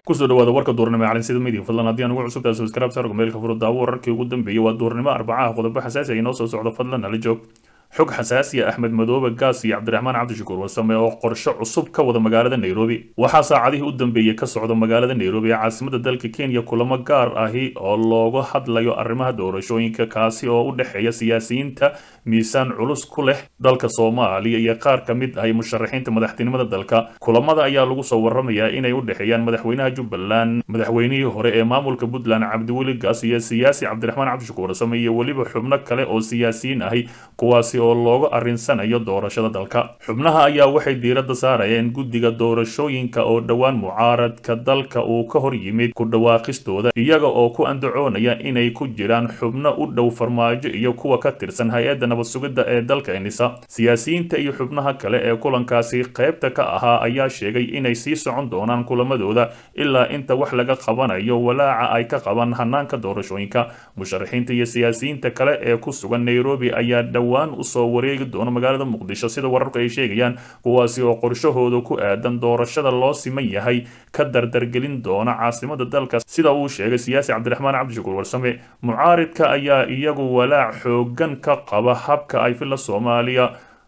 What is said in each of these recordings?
kusoo dhawaada warka duurnimo ee calinsida media fadlan haddii aan ugu cusubtahay subscribe saarka meelka furo daawo wararkii ugu dambeeyay waa duurnimo arbacaha qodobo xasaasi ay inoo soo socdo fadlan nala joog xog xasaasi ah axmed madoobe gaas iyo cabdiraxmaan cabdishakuur warsame oo qorshe cusub ka wada magaalada nairobi waxaa saacadihii u dambeeyey ka socda magaalada nairobi ee caasimada dalka kenya kulamo gaar ahi oo looga hadlayo arrimaha doorashooyinka kaasi oo u dhexeeya siyaasiyiinta miisaan culus ku leh dalka soomaaliya iyo qaar ka mid ahi musharaxiinta madaxtinimada dalka kulamada ayaa lagu soo waramayaa inay u dhexeeyaan madaxweynaha jubbaland madaxweynihii hore ee maamulka puntland cabdiweli gaas iyo siyaasi cabdiraxmaan cabdishakuur warsame iyo weliba xubno kale oo siyaasiyiin ahi kuwaasi oo looga arrinsanayo doorashada dalka xubnaha ayaa waxay diiradda saarayeen guddiga doorashooyinka oo dhowaan mucaaradka dalka uu ka hor yimid ku dhawaaqistooda iyaga oo ku andacoonaya inay ku jiraan xubno u dhow farmaajo iyo kuwa ka tirsan hay-adda nabad sugidda ee dalka enisa siyaasiyiinta iyo xubnaha kale ee kulankaasi qaybta ka ahaa ayaa sheegay inay sii socon doonaan kulamadooda ilaa inta wax laga qabanayo walaaca ay ka qabaan hanaanka doorashooyinka musharaxiinta iyo siyaasiyiinta kale ee ku sugan nairobi ayaa dhowaan usoo wareegi doona magaalada muqdisho sida wararku ay sheegayaan kuwaasi oo qorshahooda ku aadan doorashada loo siman yahay ka dardargelin doona caasimada dalka sida uu sheegay siyaasi cabdiraxmaan cabdishakuur warsame mucaaridka ayaa iyagu walaac xoogan ka qaba habka ay filla soomaaliya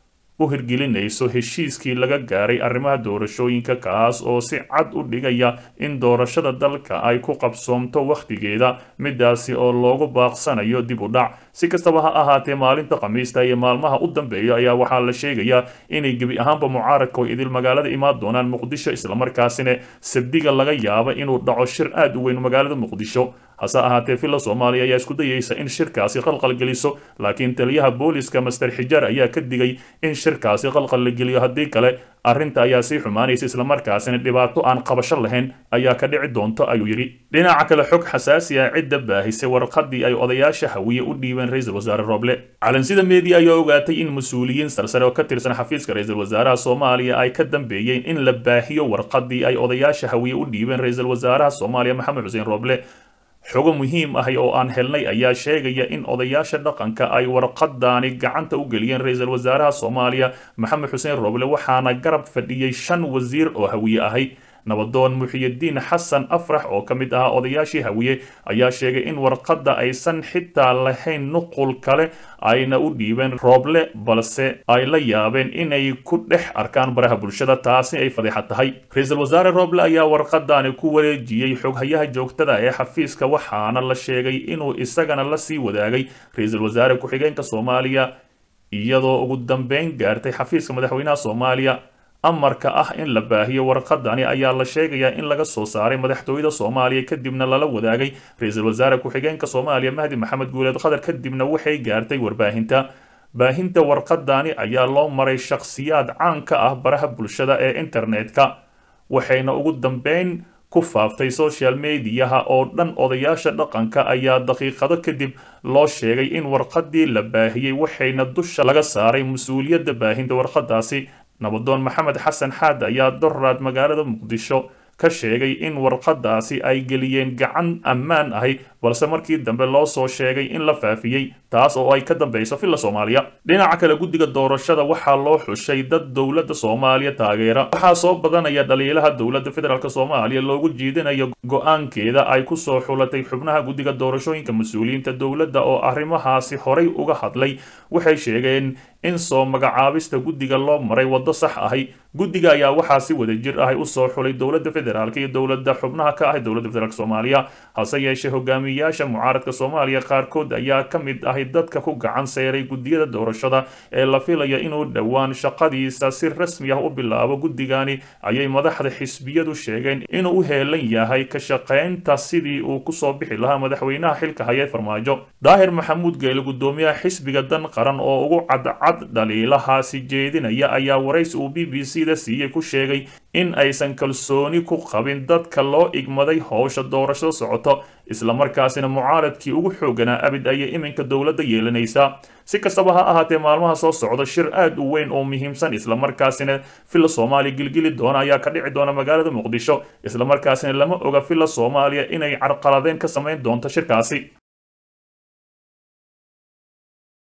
u hirgelinayso heshiiskii laga gaaray arrimaha doorashooyinka kaas oo si cad u dhigaya in doorashada dalka ay ku qabsoomto wakhtigeeda midaasi oo loogu baaqsanayo dib u dhac si kastaba ha ahaatee maalinta khamiista iyo maalmaha u dambeeya ayaa waxaa la sheegayaa inay gebi ahaanba mucaaradka oo idil magaalada imaan doonaan muqdisho islamarkaasina sabdiga laga yaaba inuu dhaco shir aad u weyn magaalada muqdisho hase ahaatee villa soomaaliya ayaa isku dayeysa in shirkaasi qalqal geliso laakiin taliyaha booliska master xijaar ayaa ka digay in shirkaasi qalqal la geliyo haddii kale arrinta ayaa sii xumaanaysa islamarkaasina dhibaato aan qabasho lahayn ayaa ka dhici doonto ayuu yidhi dhinaca kale xog xasaasi ah cidda baahisay warqadii ay odayaasha hawiye u dhiibeen ra-iisul wasaare roble calansida media ayaa ogaatay in mas-uuliyiin sarsare oo ka tirsan xafiiska ra-iisul wasaaraha soomaaliya ay ka dambeeyeen in la baahiyo warqadii ay odayaasha hawiye u dhiibeen ra-iisul wasaaraha soomaaliya maxamed xuseen roble xogo muhiim ahi oo aan helnay ayaa sheegaya in odayaasha dhaqanka ay warqadaani gacanta u geliyeen ra-iisul wasaaraha soomaaliya maxamed xuseen roble waxaana garab fadhiyey shan wasiir oo hawiye ahay nabadoon muxiyidiin xasan afrax oo ka mid ahaa odayaashii hawiye ayaa sheegay in warqadda aysan xitaa lahayn nuqul kale ayna u dhiibeen rooble balse ay la yaabeen inay ku dhex arkaan baraha bulshada taasi ay fadeexa tahay ra-iisul wasaare rooble ayaa warqadaani ku wareejiyey xoghayaha joogtada ee xafiiska waxaana la sheegay inuu isagana la sii wadaagay ra-iisul wasaare ku-xigeenka soomaaliya iyadoo ugu dambeyn gaartay xafiiska madaxweynaha soomaaliya amarka ah in la baahiyo warqadani ayaa la sheegayaa in laga soo saaray madaxtooyada soomaaliya kadibna lala wadaagay ra-iisul wasaare ku-xigeenka soomaaliya mahdi maxamed guuleed khadar kadibna waxay gaartay warbaahinta baahinta warqadani ayaa loo maray shakhsiyaad caan ka ah baraha bulshada ee internetka waxayna ugu dambeyn ku faaftay social mediyaha oo dhan odayaasha dhaqanka ayaa daqiiqado kadib loo sheegay in warqadii la baahiyey waxayna dusha laga saaray mas-uuliyadda baahinta warqadaasi nabadoon maxamed xasan xaad ayaa doraad magaalada muqdisho ka sheegay in warqadaasi ay geliyeen gacan ammaan ahi balse markii dambe loo soo sheegay in la faafiyey taas oo ay ka dambeyso villa soomaaliya dhinaca kale guddiga doorashada waxaa loo xushay dad dowladda soomaaliya taageera waxaa soo badanaya dhaliilaha dowladda federaalk soomaaliya loogu jiidinayo go-aankeeda ay ku soo xulatay xubnaha guddiga doorashooyinka mas-uuliyiinta dowladda oo arrimahaasi horay uga hadlay waxay sheegeen in soo magacaabista guddiga loo maray waddo sax ahi guddiga ayaa waxaa si wada jir ahi usoo xulay dowladda federaalk iyo dowladda xubnaha ka ah dowladda federaalk soomaaliya hase yeeshee hogaamiyayaasha mucaaradka soomaaliya qaarkood ayaa ka mid ahi dadka ku gacan seyray guddiyada doorashada ee la filaya inuu dhowaan shaqadiisa si rasmi ah u bilaabo guddigani ayay madaxda xisbiyadu sheegeen inuu u heelan yahay ka shaqaynta sidii uu kusoo bixi lahaa madaxweynaha xilka haya farmaajo daahir maxamuud geele guddoomiyaha xisbiga dan qaran oo ugu cadcad dhaliilahaasi jeedinaya ayaa waraysi uu b b c da siiyey ku sheegay in aysan kalsooni ku qabin dadka loo igmaday howsha doorashada socoto islamarkaasina mucaaradkii ugu xooganaa abid ayay iminka dowladda yeelanaysaa si kastaba ha ahaatee maalmaha soo socda shir aad u weyn oo muhiimsan islamarkaasina villa soomaaliya gilgili doona ayaa ka dhici doona magaalada muqdisho islamarkaasina lama oga villa soomaaliya inay carqaladeen ka samayn doonto shirkaasi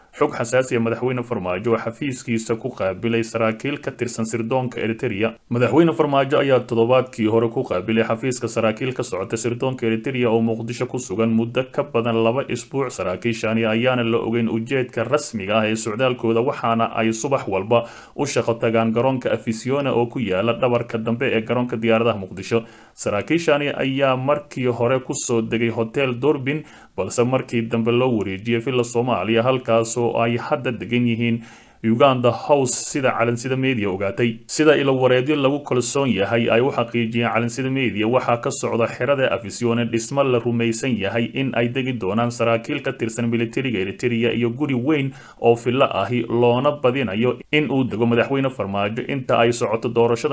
xog xasaasiya madaxweyne farmaajo oo xafiiskiisa ku qaabilay saraakiil ka tirsan sirdoonka eritereya madaxweyne farmaajo ayaa toddobaadkii hore ku qaabilay xafiiska saraakiil ka socota sirdoonka eritereya oo muqdisho ku sugan muddo ka badan laba isbuuc saraakiishani ayaana la ogeyn ujeedka rasmiga ah ee socdaalkooda waxaana ay subax walba u shaqo tagaan garoonka afisiona oo ku yaala dhabarka dambe ee garoonka diyaaradaha muqdisho saraakiishani ayaa markii hore kusoo degay hotel dorbin balse markii dambe loo wareejiyay villa soomaaliya halkaasoo ay hadda degan yihiin uganda house sida calansida media ogaatay sida ilawareedyo lagu kalsoon yahay ay u xaqiijiyeen calansida media waxaa ka socda xerada afisione dhismo la rumaysan yahay in ay degi doonaan saraakiil ka tirsan militariga eritereya iyo guri weyn oo fillo ahi loona badinayo in uu dego madaxweyne farmaajo inta ay socoto doorashada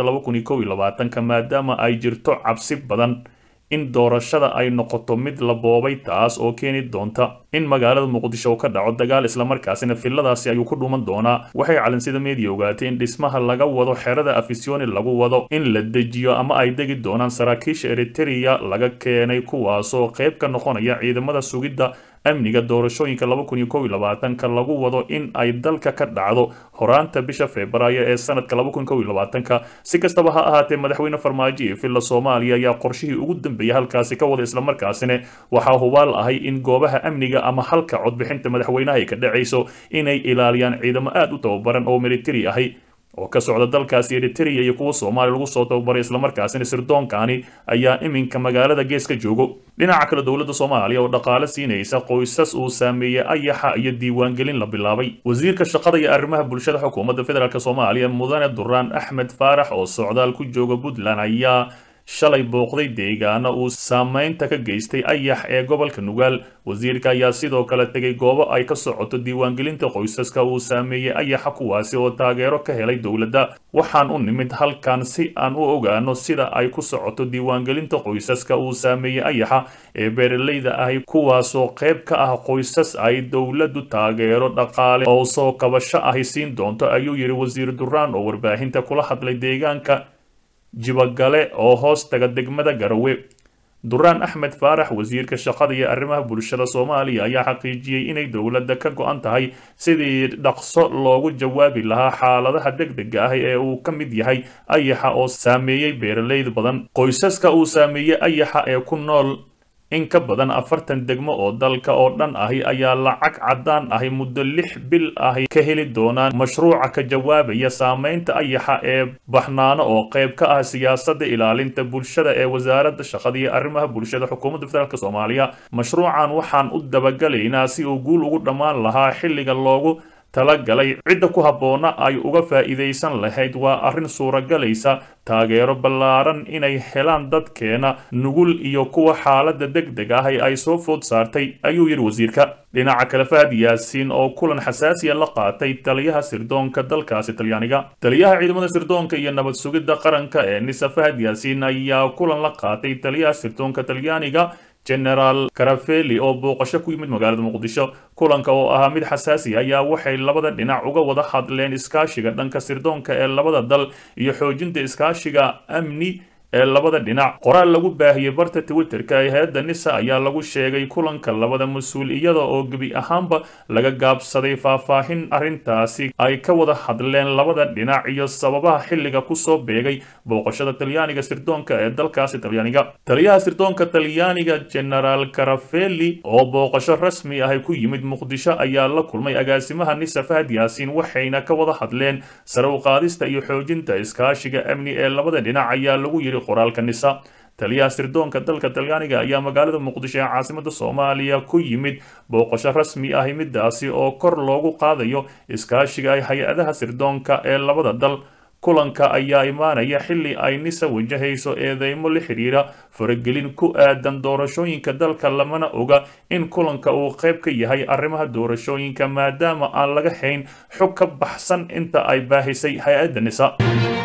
ka maadaama ay jirto cabsi badan in doorashada ay noqoto mid la boobay taas oo keeni doonta in magaalada muqdisho uu ka dhaco dagaal islamarkaasina filadaasi ayuu ku dhuman doonaa waxay calansida media ogaatay in dhismaha laga wado xerada afisioni lagu wado in la dejiyo ama ay degi doonaan saraakiisha eritereya laga keenay kuwaasoo qayb ka noqonaya ciidamada sugidda amniga doorashooyinka ka lagu wado in ay dalka ka dhacdo horaanta bisha febraayo ee sanadka si kastaba ha ahaatee madaxweyne farmaajo iyo villa soomaaliya ayaa qorshihii ugu dambeeyay halkaasi ka wada islamarkaasina waxaa hubaal ahay in goobaha amniga ama halka codbixinta madaxweynaha ay ka dhacayso inay ilaaliyaan ciidamo aad u tababaran oo militari ahi oo ka socda dalkaasi eritereya iyo kuwa soomaaliya lagu soo tababaray islamarkaasina sirdoonkani ayaa iminka magaalada gees ka joogo dhinaca kale dowladda soomaaliya oo dhaqaale siinaysa qoysas uu saameeyey ayaxa iyo diiwaangelin la bilaabay wasiirka shaqada iyo arrimaha bulshada xukuumadda federaalk soomaaliya mudane duraan axmed faarax oo socdaal ku jooga puntland ayaa shalay booqday deegaano uu saameynta ka geystay ayax ee gobolka nugaal wasiirka ayaa sidoo kale tegay goobo ay ka socoto diiwaangelinta qoysaska uu saameeyey ayaxa kuwaasi oo taageero ka helay dowladda waxaan u nimid halkan si aan u ogaano sida ay ku socoto diiwaangelinta qoysaska uu saameeyey ayaxa ee beeralayda ahi kuwaasoo qayb ka ah qoysas ay dowladdu taageero dhaqaale oo soo kabasho ahi siin doonto ayuu yidhi wasiir duraan oo warbaahinta kula hadlay deegaanka jibagale oo hoos taga degmada garowe duraan axmed faarax wasiirka shaqada iyo arrimaha bulshada soomaaliya ayaa xaqiijiyey inay dowladda ka go-an tahay sidii dhaqso loogu jawaabi lahaa xaaladaha degdega ah ee uu ka mid yahay ayaxa oo saameeyey beeralayd badan qoysaska uu saameeyey ayaxa ee ku nool in ka badan afartan degmo oo dalka oo dhan ahi ayaa lacag caddaan ahi muddo lix bil ahi ka heli doonaan mashruuca ka jawaabaya saameynta ayaxa ee baxnaano oo qayb ka ah siyaasadda ilaalinta bulshada ee wasaaradda shaqada iyo arrimaha bulshada xukuumadda federaalk soomaaliya mashruucan waxaan u dabagalaynaa si uu guul ugu dhammaan lahaa xilliga loogu talagalay cidda ku habboona ay uga faa'iidaysan lahayd waa arrin suuragalaysa taageero ballaaran inay helaan dadkeena nugul iyo kuwa xaaladda deg deg ah ee ay soo food saartay ayuu yidhi wasiirka dhinaca kale fahad yaasiin oo kulan xasaasiya la qaatay taliyaha sirdoonka dalkaasi talyaaniga taliyaha ciidamada sirdoonka iyo nabad sugidda qaranka ee nisa fahad yaasiin ayaa kulan la qaatay taliyaha sirdoonka talyaaniga generaal karafeli oo booqasho ku yimid magaalada muqdisho kulanka oo ahaa mid xasaasi ayaa waxay labada dhinac uga wada hadleen iskaashiga dhanka sirdoonka ee labada dal iyo xoojinta iskaashiga amni ee labada dhinac qoraal lagu baahiyey barta twitterka ee hay-adda nisa ayaa lagu sheegay kulanka labada mas-uul iyada oo gebi ahaanba laga gaabsaday faahfaahin arrintaasi ay ka wada hadleen labada dhinac iyo sababaha xilliga kusoo beegay booqashada talyaaniga sirdoonka ee dalkaasi talyaaniga taliyaha sirdoonka talyaaniga generaal karafeli oo booqasho rasmi ahi ku yimid muqdisho ayaa la kulmay agaasimaha nisa fahad yaasiin waxayna ka wada hadleen sare u qaadista iyo xoojinta iskaashiga amni ee labada dhinac ayaa lagu yidhi qoraalka nisa taliyaha sirdoonka dalka talyaaniga ayaa magaalada muqdisho ee caasimada soomaaliya ku yimid booqasho rasmi ahi midaasi oo kor loogu qaadayo iskaashiga ay hay-adaha sirdoonka ee labada dal kulanka ayaa imaanaya xilli ay nisa wajahayso eedeymo la xidhiira faragelin ku aadan doorashooyinka dalka lamana oga in kulanka uu qayb ka yahay arrimaha doorashooyinka maadaama aan laga hayn xog ka baxsan inta ay baahisay hay-adda nisa